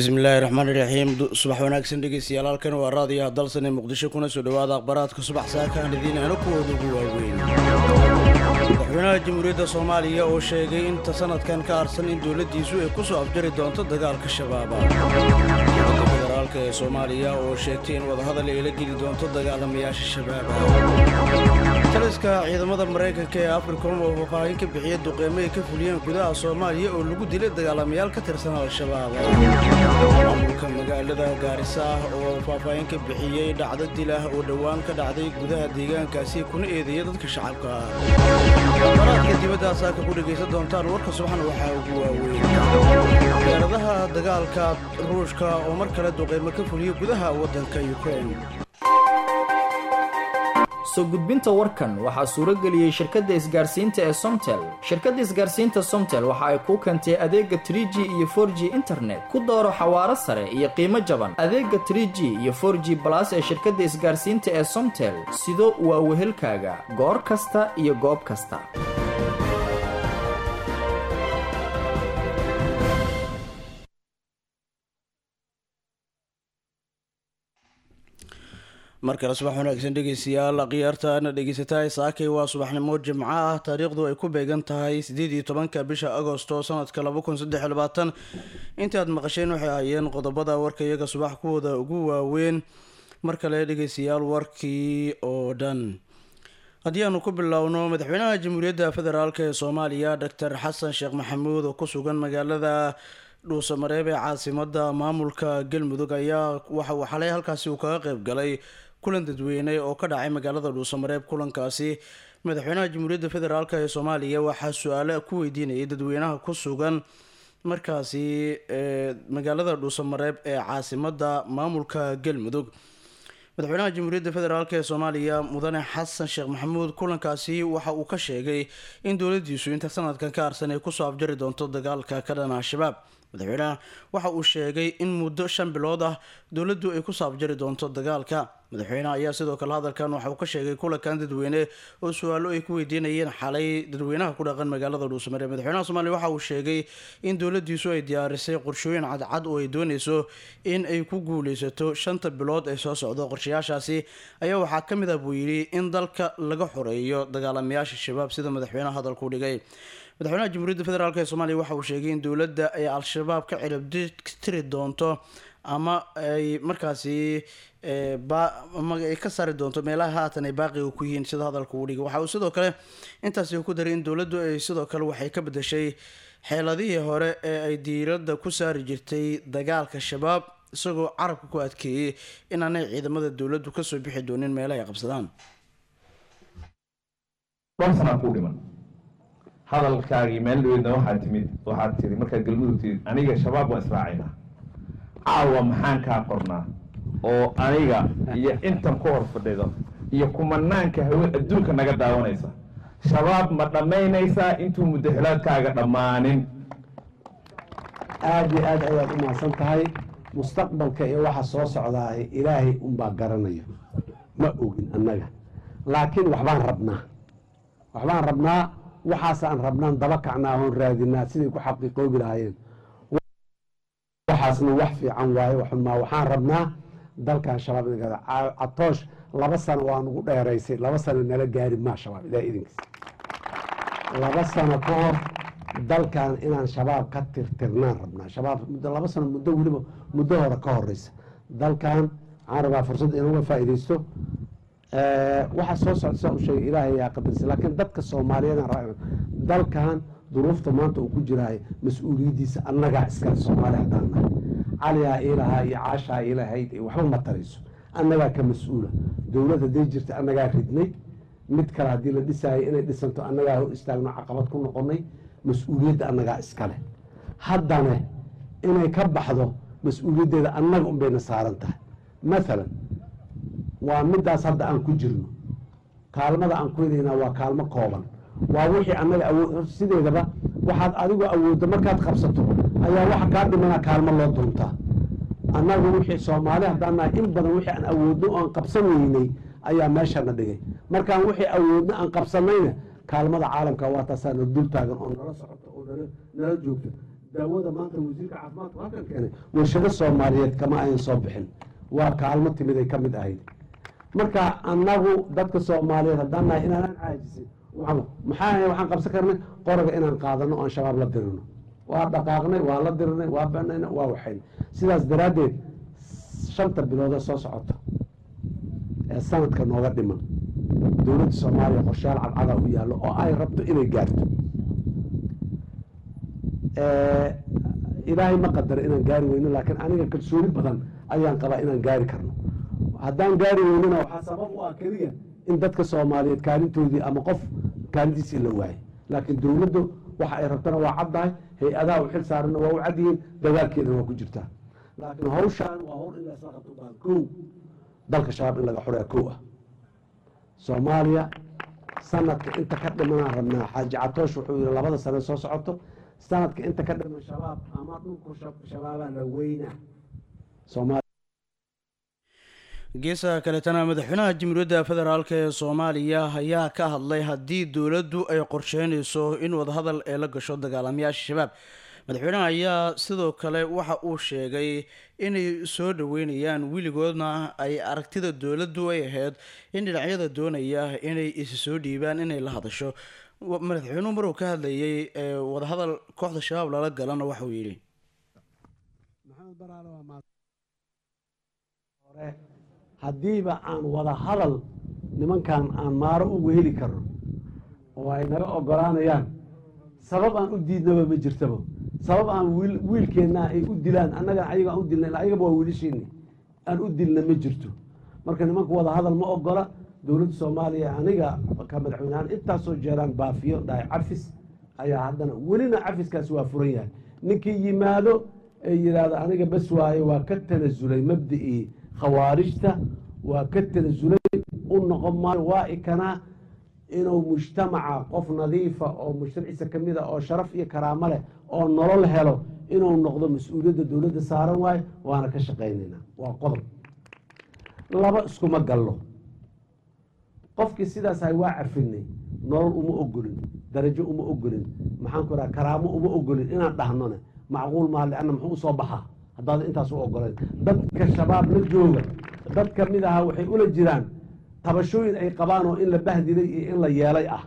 bismillaahi raxmaani raxiim subax wanaagsan dhegeystayaal halkan waa raadiyaha dalsan ee muqdisho kuna soo dhawaada akhbaraadka subax saakaan idiin aana kuwooda ugu waaweyn madaxweynaha jamhuuriyadda soomaaliya oo sheegay inta sanadkan ka arsan in dowladdiisu ay ku soo afjari doonto dagaalka shabaaba dowladda federaalk ee soomaaliya oo sheegtay in wadahadal ay la geli doonto dagaalamayaasha shabaaba taliska ciidamada maraykanka ee africom oo faahfaahin ka bixiya duqeymo ay ka fuliyeen gudaha soomaaliya oo lagu dilay dagaalamayaal ka tirsan al-shabaab maamulka magaalada gaarisa ah oo faahfaahin ka bixiyey dhacdo dil ah oo dhowaan ka dhacday gudaha deegaankaasi kuna eedeeya dadka shacabka ah baraadka dibaddaas aaka ku dhegaysan doontaan warka subaxna waxaa ugu waaweyn diyaaradaha dagaalka ruushka oo mar kale duqeymo ka fuliya gudaha waddanka ukrain soo gudbinta warkan waxaa suuro geliyey shirkadda isgaarsiinta ee somtel shirkadda isgaarsiinta somtel waxa ay kuu keentay adeega trie g iyo for g internet ku dooro xawaaro sare iyo qiimo jaban adeega trie g iyo for g balas ee shirkadda isgaarsiinta ee somtel sido waa wehelkaaga goor kasta iyo goob kasta mar kale subax wanaagsan dhegeystayaal khiyaartaana dhegeysatahay saakay waa subaxnimo jimco ah taariikhdu ay ku beegan tahay siddeed iyo tobanka bisha agosto sanadka laba kun saddex iyo labaatan intaad maqasheen waxay ahaayeen qodobada warka iyaga subax kuwooda ugu waaweyn mar kale dhegeystayaal warkii oo dhan haddii aanu ku bilowno madaxweynaha jamhuuriyadda federaalk ee soomaaliya doctor xasan sheekh maxamuud oo ku sugan magaalada dhuusamareeb ee caasimada maamulka galmudug ayaa waxa uu xalay halkaasi uu kaga qeyb galay kulan dadweyne oo ka dhacay magaalada dhuusamareeb kulankaasi madaxweynaha jamhuuriyadda federaalk ee soomaaliya waxaa su-aale ku weydiinayay dadweynaha ku sugan markaasi magaalada dhuusamareeb ee caasimada maamulka galmudug madaxweynaha jamhuuriyadda federaalk ee soomaaliya mudane xasan sheekh maxamuud kulankaasi waxa uu ka sheegay in dowladiisu inta sanadkan ka arsan ay kusoo afjari doonto dagaalka ka dhana al-shabaab madaxweynaha waxa uu sheegay in muddo shan bilood ah dowladdu ay kusoo afjari doonto dagaalka madaxweynaha ayaa sidoo kale hadalkan waxa uu ka sheegay kulankan dadweyne oo su-aalo ay ku weydiinayeen xalay dadweynaha ku dhaqan magaalada dhuusamareeb madaxweynaha soomaliya waxa uu sheegay in dowladiisu ay diyaarisay qorshooyin cadcad oo ay dooneyso in ay ku guuleysato shanta bilood ee soo socdo qorshayaashaasi ayaa waxaa ka mid ah buu yidhi in dalka laga xoreeyo dagaalamayaasha shabaab sida madaxweynaha hadalku dhigay madaxweynaha jamhuuriyadda federaalk ee soomaaliya waxa uu sheegay in dowladda ay al-shabaab ka ciribtiri doonto ama ay markaasi ama ay ka saari doonto meelaha haatan ay baaqiga ku yihiin sida hadalka uu dhigay waxa uu sidoo kale intaasi ku daray in dowladdu ay sidoo kale waxay ka bedeshay xeeladihii hore ee ay diiradda ku saari jirtay dagaalka shabaab isagoo carabka ku adkeeyey inaanay ciidamada dowladdu kasoo bixi doonin meelaha ay qabsadaan hadalkaagii meel dhaweydna waxaad timid waxaad tiri markaad galmudug timid aniga shabaab waa israacayna caawa maxaan kaa qornaa oo aniga iyo intan ku hor fadhido iyo kumanaanka hawe adduunka naga daawanaysa shabaab ma dhammaynaysaa intuu muddaxilaadkaaga dhammaanin aada iyo aad ayaad u mahadsan tahay mustaqbalka iyo waxa soo socdaa ilaahay unbaa garanayo ma ogin annaga laakiin waxbaan rabnaa waxbaan rabnaa waxaasaan rabnaan daba kacnaa oon raadinaa siday ku xaqiiqoobi lahaayeen waxaasna wax fiican waaye waxunmaa waxaan rabnaa dalkan shabaab in catoosh laba sano waa nugu dheeraysay laba sano nala gaari maa shabaab ilaah idinkiis laba sano ka hor dalkan inaan shabaab ka tirtirnaan rabnaa shabaab muddo laba sano muddo weliba muddo hore ka horeysa dalkan waxaan rabaa fursad inuga faa'iidaysto waxaa soo socda saa u sheegay ilaahay yaa qadarisa laakiin dadka soomaaliyeed dalkan duruufta maanta uu ku jiraayo mas-uuliyaddiisa annagaa iskale soomaali haddaan nahay caliyaa iilahaa iyo caashaa iilahayd waxba ma tarayso annagaa ka mas-uula dowlad hadday jirta annagaa ridnay mid kale haddii la dhisaayo inay dhisanto annagaa hor istaagno caqabad ku noqonay mas-uuliyadda annagaa iskale haddana inay ka baxdo mas-uuliyaddeeda annaga unbayna saaran tahay maalan waa midaas hadda aan ku jirno kaalmada aan ku helaynaa waa kaalmo kooban waa wixii annaga awood sideedaba waxaad adigu awooddo markaad qabsato ayaa waxa kaa dhimana kaalmo loo doontaa annagu wixii soomaali haddaan nahay in badan wixii aan awoodno oo aan qabsan weynay ayaa meeshana dhigay markaan wixii awoodno aan qabsanayna kaalmada caalamka waa taasaa na dul taagan oo nala socoto oo nala joogto daawada maanta wasiirka caafimaadku halkan keenay warshado soomaaliyeed kama ayan soo bixin waa kaalmo timid ay ka mid ahayd marka annagu dadka soomaaliyeed haddaan nahay inaanan caajisin waxaan- maxaa ahay waxaan qabsan karnay qoraga inaan qaadano oon shabaab la dirino waa dhaqaaqnay waa la dirinay waa banayna waa waxayn sidaas daraaddeed shanta bilood ee soo socota ee sanadka nooga dhiman dowladda soomaaliya qorshayaal cadcada u yaallo oo ay rabto inay gaarto Eh, ilaahay ma qadaro inaan gaari weyno laakiin aniga kalsooni badan ayaan qabaa inaan gaari karno haddaan gaari weynona waxaa sabab u ah keliya in dadka soomaaliyeed kaalintoodii ama qof kaalintiisii la waayay laakiin dowladdu waxa ay rabtana waa caddahay hay-adaha u xil saaranna waa u cadyihiin dagaalkeedana waa ku jirtaa laakiin hawshaan waa hawl in laysla qabto baan kow dalka shabaab in laga xoreeya kow ah soomaaliya sanadka inta ka dhimanaan rabnaa xaaji catoosh wuxuu yihi labada sane soo socoto sanadka inta ka dhiman shabaab ama dhulku shab- shabaabaa la weynaa soomaaliya geesaha kaletana madaxweynaha jamhuuriyadda federaalk ee soomaaliya ayaa ka hadlay haddii dowladdu ay qorsheynayso in wadahadal ee la gasho dagaalamayaasha shabaab madaxweynaha ayaa sidoo kale waxa uu sheegay inay soo dhaweynayaan weligoodna ay aragtida dowladdu ay ahayd in dhinacyada doonaya inay isi soo dhiibaan inay la hadasho Wa- madaxweynuhu maruu ka hadlayay ee wadahadal kooxda shabaab lala galana waxauu yidhi maxamed baraale waa maad hore haddiiba aan wada hadal nimankan aan maaro ugu heli karno oo ay naga ogolaanayaan sabab aan u diidnaba ma jirtaba sabab aan wiil wiilkeenna ay u dilaan annaga ayaga aan u dilna ilaa ayagaba waa wiilasheeni aan u dilna ma jirto marka nimanku wada hadal ma ogola dowladda soomaaliya aniga ka madaxweynehaan intaasoo jeeraan baafiyo dhahay cafis ayaa haddana welina cafiskaasi waa furan yahay ninkii yimaado ee yidhaahdo aniga bas waaye waa ka tanasulay mabda'ii khawaarijta waa ka tanasulay u noqon maayo waa ikanaa inuu mujtamaca qof nadiifa oo mujtamaciisa ka mid a oo sharaf iyo karaamo leh oo nolol helo inuu noqdo mas-uuliyadda dowladda saaran waayo waana ka shaqaynaynaa waa qodob laba iskuma gallo qofkii sidaas ahay waa cafinay nolol uma ogolin darajo uma ogolin maxaan ku raha karaamo uma ogolin inaan dhahnone macquul maa leanna muxuu usoo baxaa haddaad intaas u ogolayn dadka shabaab la jooga dad ka mid ahaa waxay ula jiraan tabashooyin ay qabaan oo in la bahdilay iyo in la yeelay ah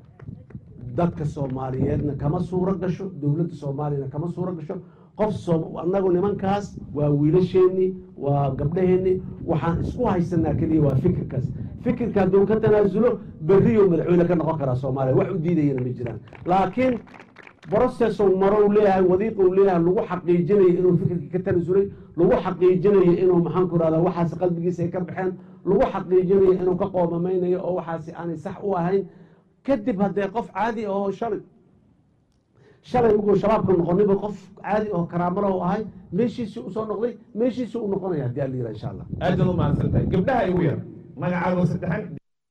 dadka soomaaliyeedna kama suuro gasho dowladda soomaaliyana kama suuro gasho qof soo annagu nimankaas waa wiilasheenii waa gabdhaheenii waxaan isku haysanaa keliya waa fikirkaas fikirka hadduu ka tanaasulo berriyo madaxweyne ka noqon karaa soomaaliya wax u diidayana ma jiraan laakiin brocesow marow leeyahay wadiiqou leeyahay lagu xaqiijinayo inuu fikirkii ka tanasulay lagu xaqiijinayo inuu maxaan ku rahdaa waxaasi qalbigiisa ay ka baxeen lagu xaqiijinayo inuu ka qoomamaynayo oo waxaasi aanay sax u ahayn kadib haddee qof caadi ah oo shalay shalay uguu shabaabka noqoniba qof caadi oo karaamala u ahay meeshiisii usoo noqday meeshiisii u noqonaya haddii alla yira insha allah aad baad u mahadsan tahay gabdhaha igu yar magacaago saddexan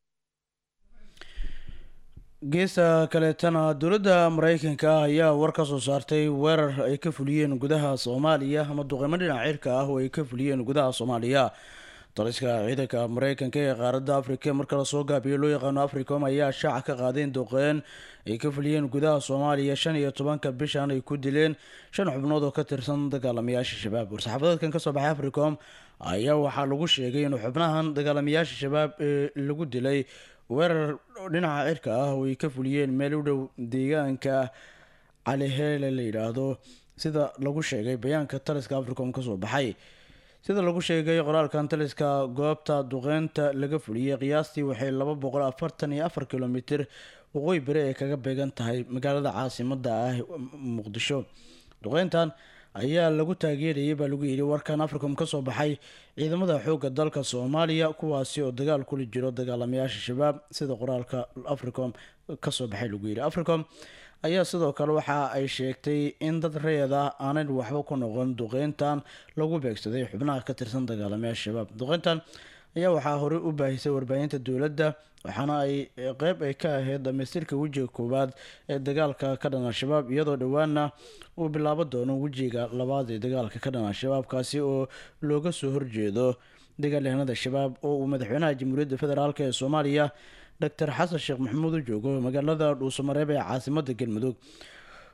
geesta kaleetana dowladda mareykanka ayaa war ka soo saartay weerar ay ka fuliyeen gudaha soomaaliya ama duqeymo dhinaca cirka ah oo ay ka fuliyeen gudaha soomaaliya taliska ciidanka mareykanka ee qaaradda afrika marka lasoo gaabiyo loo yaqaano africom ayaa shaaca ka qaadeen duqeyn ay ka fuliyeen gudaha soomaaliya shan iyo tobanka bishan ay ku dileen shan xubnood oo ka tirsan dagaalamayaasha shabaab war-saxaafadeedkan kasoo baxay africom ayaa waxaa lagu sheegay in xubnahan dagaalamayaasha shabaab ee lagu dilay weerar dhinaca cirka ah oo ay ka fuliyeen meel u dhow deegaanka caliheele la yidhaahdo sida lagu sheegay bayaanka taliska africom kasoo baxay sida lagu sheegay qoraalkan taliska goobta duqeynta laga fuliyey qiyaastii waxay laba boqol afartan iyo afar kilomitir waqooyi bari ay kaga beegan tahay magaalada caasimada ah muqdisho duqeyntan ayaa lagu taageerayay baa lagu yidhi warkan africom kasoo baxay ciidamada xoogga dalka soomaaliya kuwaasi oo dagaal kula jiro dagaalamayaasha shabaab sida qoraalka africom kasoo baxay lagu yidhi africom ayaa sidoo kale waxa ay sheegtay in dad reed ah aanan waxba ku noqon duqeyntan lagu beegsaday xubnaha ka tirsan dagaalamayaasha shabaab duqeyntan ayaa waxaa horey u baahisay warbaahinta dowladda waxaana ay qeyb ay ka ahayd dhamaystirka wejiga koowaad ee dagaalka ka dhan al-shabaab iyadoo dhowaana uu bilaabo doono wejiga labaad ee dagaalka ka dhan al-shabaab kaasi oo looga soo horjeedo dagaalyahanada shabaab oo uu madaxweynaha jamhuuriyadda federaalk ee soomaaliya doctor xasan sheekh maxamuud u joogo magaalada dhuusamareeb ee caasimada galmudug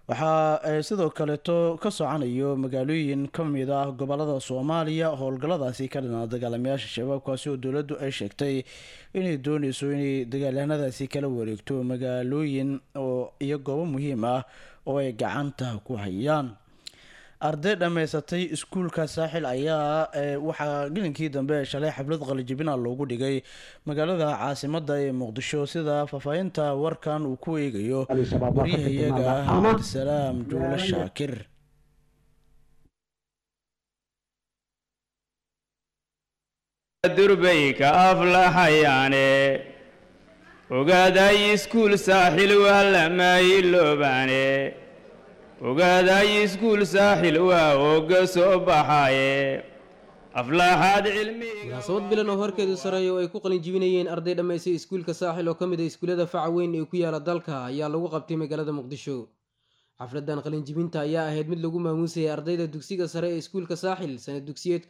waxaa sidoo kaleeto ka socanayo magaalooyin ka mid ah gobolada soomaaliya howlgalladaasi ka dhinaa dagaalamayaasha shabaabkaasi oo dowladdu ay sheegtay inay dooneyso inay dagaalyahanadaasi kala wareegto magaalooyin oo iyo goobo muhiim ah oo ay gacanta ku hayaan arday dhammaysatay iskuulka saaxil ayaa waxaa gelinkii dambe shalay xaflad qalijibina loogu dhigay magaalada caasimada ee muqdisho sida faahfaahinta warkan uu ku eegayo waryahayaga cabdisalaam juule shaakir durbayka aflahayaane ogaaday iskuul saaxil waa lamayiloobaane ogaaday iskuul saaxil waa ooga soo baxaaye aflaaxaad munaasabad bilan oo horkeedu sareeya oo ay ku qalin jibinayeen arday dhammaysay iskuulka saaxil oo ka mid a iskuullada faca weyn ee ku yaala dalka ayaa lagu qabtay magaalada muqdisho xafladan qalinjibinta ayaa ahayd mid lagu maamuusayay ardayda dugsiga sare ee iskuulka saaxil sanad dugsiyeedka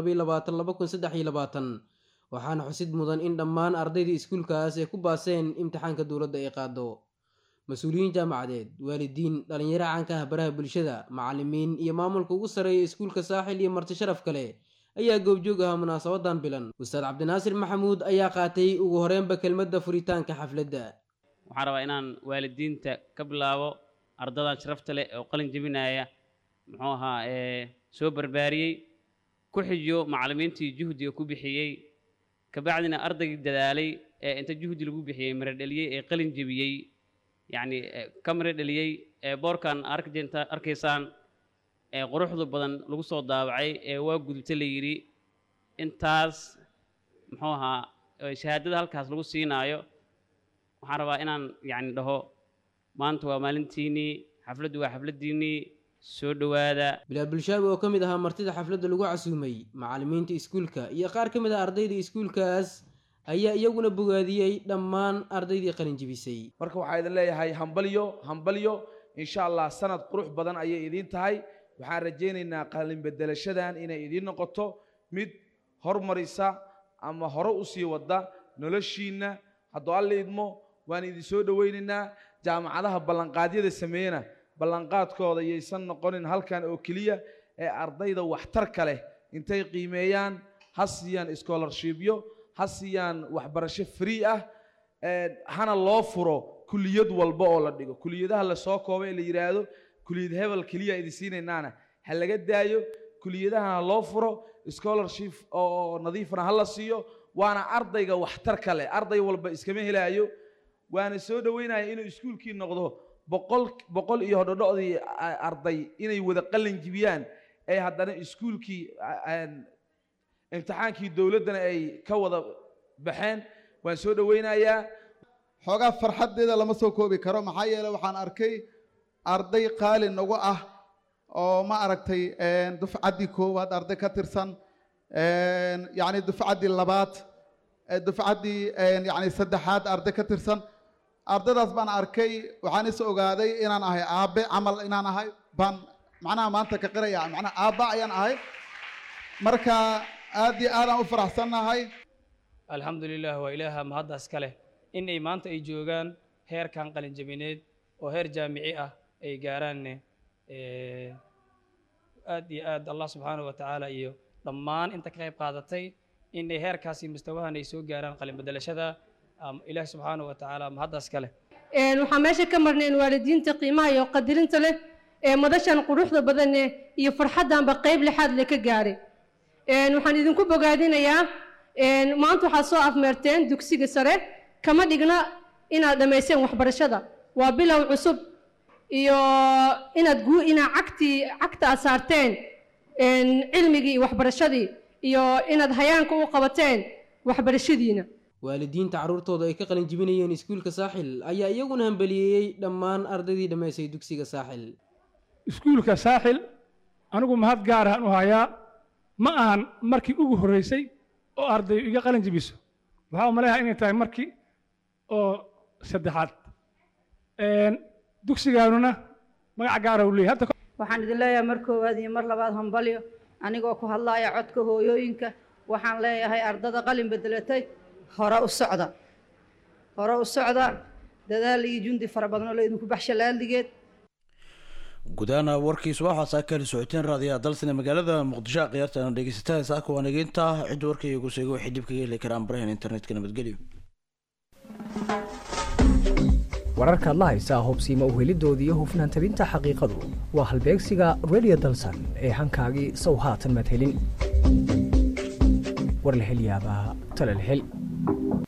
waxaana xusid mudan in dhammaan ardayda iskuulkaas ay ku baaseen imtixaanka dowladda ay qaado mas-uuliyiin jaamacadeed waalidiin dhallinyaro caanka ah baraha bulshada macallimiin iyo maamulka ugu sarreeya iskuulka saaxil iyo marti sharaf kale ayaa goobjoog ahaa munaasabadan bilan ustaad cabdinaasir maxamuud ayaa qaatay ugu horeenba kelmadda furitaanka xafladda waxaan rabaa inaan waalidiinta ka bilaabo ardadan sharafta leh oo qalin jebinaya muxuu ahaa soo barbaariyey ku xijiyo macallimiintii juhdiga ku bixiyey kabacdina ardaygii dadaalay ee inta juhdi lagu bixiyey miro dheliyey ee qalin jebiyey yacni ka miro dheliyey ee boorkan arkjenta arkaysaan ee quruxda badan lagu soo daawacay ee waa gudubta la yidhi intaas muxuu ahaa shahaadada halkaas lagu siinaayo waxaan rabaa inaan yacni dhaho maanta waa maalintiinnii xafladdu waa xafladdiinnii soo dhowaada bilaal bulshaabi oo ka mid ahaa martida xafladda lagu casuumay macallimiinta iskuulka iyo qaar ka mid ah ardayda iskuulkaas ayaa iyaguna bogaadiyey dhammaan ardaydii qalin jibisay marka waxaa idin leeyahay hambalyo hambalyo insha allah sanad qurux badan ayay idiin tahay waxaan rajaynaynaa qalin bedelashadan inay idiin noqoto mid hormarisa ama hore u sii wada noloshiinna hadduu alla idmo waan idin soo dhowaynaynaa jaamacadaha ballanqaadyada sameeyena ballanqaadkooda yaysan noqonin halkan oo keliya ee ardayda waxtarka leh intay qiimeeyaan ha siiyaan scholarshipyo ha siiyaan waxbarasho free ah hana loo furo kuliyad walba oo la dhigo kuliyadaha lasoo koobay ee la yidhaahdo kuliyad hebel keliya idin siinaynaana ha laga daayo kuliyadaha ha loo furo scholarship oo nadiifna ha la siiyo waana ardayga waxtarka leh arday walba iskama helaayo waana soo dhoweynaya inuu iskuulkii noqdo boqol boqol iyo hodhodhodii arday inay wada qalin jibiyaan ee haddana iskuulkii imtixaankii dowladdana ay ka wada baxeen waan soo dhoweynayaa xoogaa farxaddeeda lama soo koobi karo maxaa yeele waxaan arkay arday qaali nagu ah oo ma aragtay dufcaddii koowaad arday ka tirsan yacni dufcaddii labaad dufcaddii yacni saddexaad arday ka tirsan ardaydaas baan arkay waxaan is ogaaday inaan ahay aabe camal inaan ahay baan macnaha maanta ka qiraya macnaha aabba ayaan ahay marka aad iyo aadaan u faraxsannahay alxamdu lilah waa ilaaha mahaddaas ka leh in ay maanta ay joogaan heerkan qalinjabineed oo heer jaamici ah ay gaaraanne aad iyo aad allah subxaanahu wa tacaala iyo dhammaan inta ka qayb qaadatay in ay heerkaasi mustawahan ay soo gaaraan qalin bedelashada ilaahi subxaanahu wa tacaala mahaddaas ka leh waxaan meesha ka marnay in waalidiinta qiimaha iyo qadirinta leh ee madashan quruxda badane iyo farxaddanba qayb lixaad le ka gaaray waxaan idinku bogaadinayaa maanta waxaad soo afmeerteen dugsiga sare kama dhigna inaad dhammayseen waxbarashada waa bilow cusub iyo inaad guu inaad cagtii cagta aad saarteen cilmigii iyo waxbarashadii iyo inaad hayaanka u qabateen waxbarashadiina waalidiinta carruurtooda ay ka qalin jibinayeen iskuulka saaxil ayaa iyaguna hambaliyeeyey dhammaan ardaydii dhammaysay dugsiga saaxil iskuulka saaxil anigu mahad gaarahan u hayaa ma ahan markii ugu horreysay oo arday iga qalin jibiso waxaa umaleeyaha inay tahay markii oo saddexaad dugsigaanuna magac gaara u leeyahay hadda waxaan idin leeyahay mar koowaad iyo mar labaad hambalyo anigoo ku hadlaaya codka hooyooyinka waxaan leeyahay ardada qalin bedelatay hore u socda hore u socda dadaal iyo jundi fara badan oo laydinku baxsha laaldigeed gudaana warkiisu waxaa saa kala socoteen raadiyaha dalsane magaalada muqdisho khiyaartana dhegeysataa saaka waanageynta cidda warkaygu seega waxay dib kaga heli karaan barahan internetka nabadgelyo wararka adla haysaa hubsiima uhelidoodii iyo hufnaan tabinta xaqiiqadu waa halbeegsiga radio dalsan ee hankaagii sow haatan madhelin war la hel yaabaa tala la hel